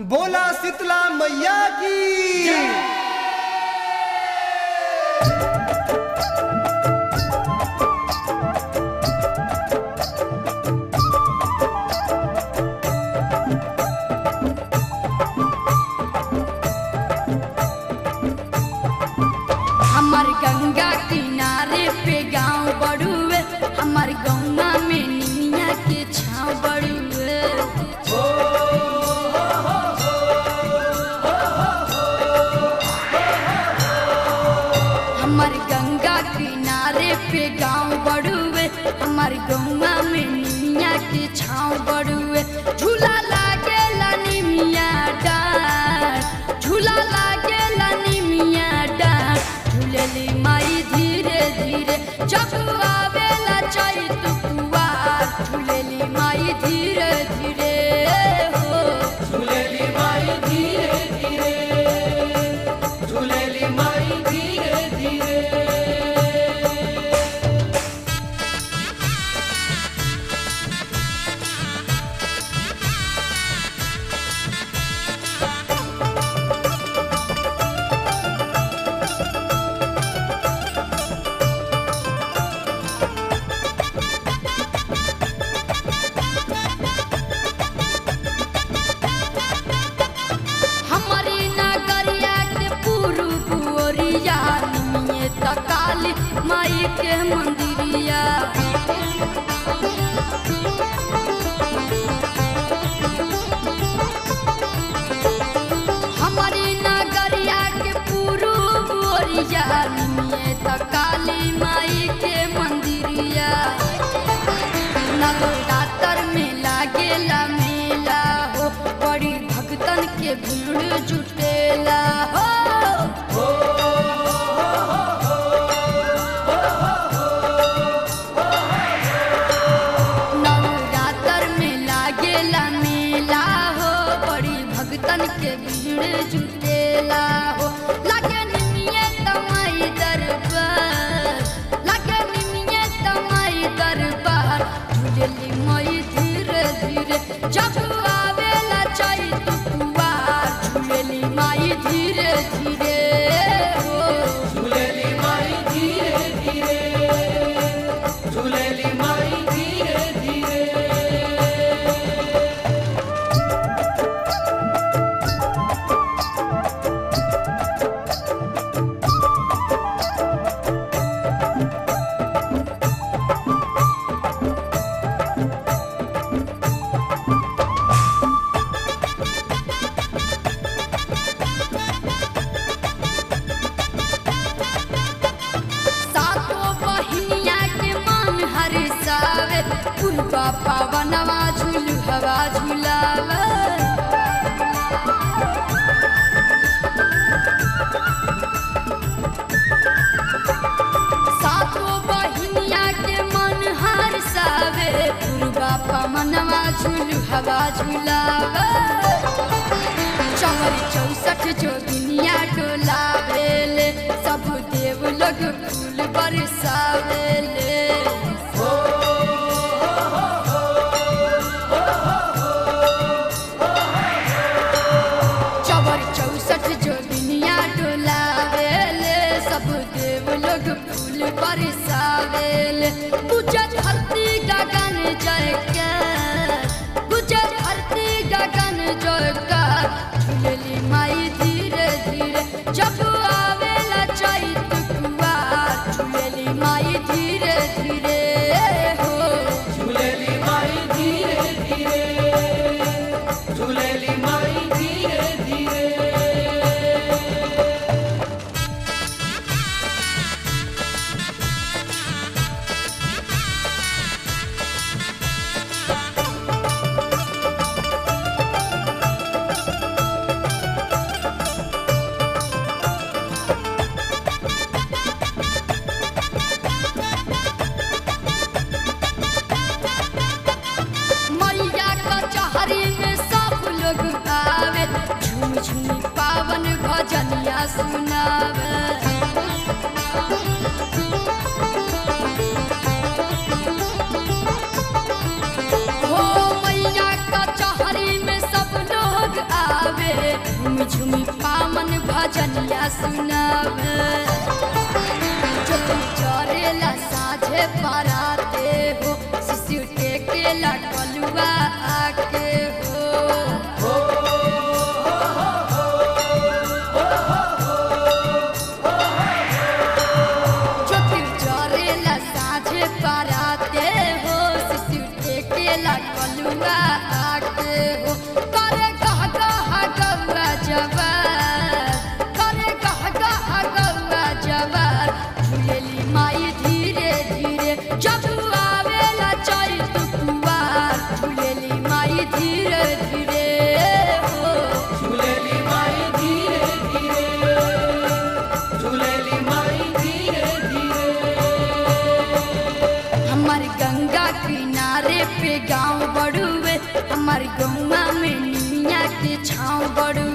बोला शीतला मैया की हमार गंगा किनारे पे गांव बड़ुए हमार गौवा में निमिया के छाव बड़ुए हमार गंगा किनारे पे गांव बड़ुए हमार गौवा में निमिया के छाव बड़ुए झूला लागेला निमिया डार झूला लागेला निमिया डार झूलेली माई धीरे धीरे जब आवेला चैत कुवार झूलेली माई धीरे धीरे हो झूलेली माई धीरे धीरे झूलेली माई धीरे धीरे हमारी नगरिया के पूर्व ओरिया निमिये तकाली माई के मंदिरिया हमारी नगरिया के पूर्व ओरिया निमिये तकाली माई के मंदिरिया नवरात्र में लागेला मेला हो बड़ी भक्तन के भीड़ जुटेला हो नवरात्र में लागेला मेला हो बड़ी भक्तन के भीड़ जुटेला हो लागे निमिये तमाई दरबार लागे निमिये तमाई दरबार झूलेली मई धीरे धीरे जब आवेला चैत कुवार झूलेली माई धीरे धीरे हो झूलेली माई धीरे धीरे झूलेली माई धीरे धीरे सातो बहिनिया के मन हरिसावे पुरबा पावनवा झूल हवा झूलावे सातो बहिनिया के मन हरिसावे पुरबा पावनवा झूल हवा झूलावे चौरी चौसठ जोगिनिया डोलावेले सब देव लोग फूल बरसावेले चौर चौसठ जोगिनिया डोलावेले सब देव लोग फूल बरसावेले पूजा धरती गगन जयकार पूजा धरती गगन जयकार झूलेली माई धीरे धीरे जब आवेला चैत कुवार झूलेली माई धीरे धीरे हो झूलेली माई धीरे धीरे झूलेली माई धीरे धीरे मैया कचहरी में सब लोग आवे झूम झूम पावन भजनिया सुनावे हो मैया कचहरी में सब लोग आवे भजनिया सुनावे चोटी चरेला साझे पराते हो शिशु टेकेला कलुआ आके हो चोटी चरेला साझे पराते हो शिशु टेकेला कलुआ आके हो करे गह गह गौआ जवार करे गह गह गौआ जवार झूलेली माई धीरे धीरे जब आवेला चैत कुवार झूलेली माई धीरे धीरे हो झूलेली माई धीरे धीरे झूलेली माई धीरे धीरे हमार गंगा किनारे पे गांव बड़ुए हमार गौवा में निमिया के छाँव बड़ुए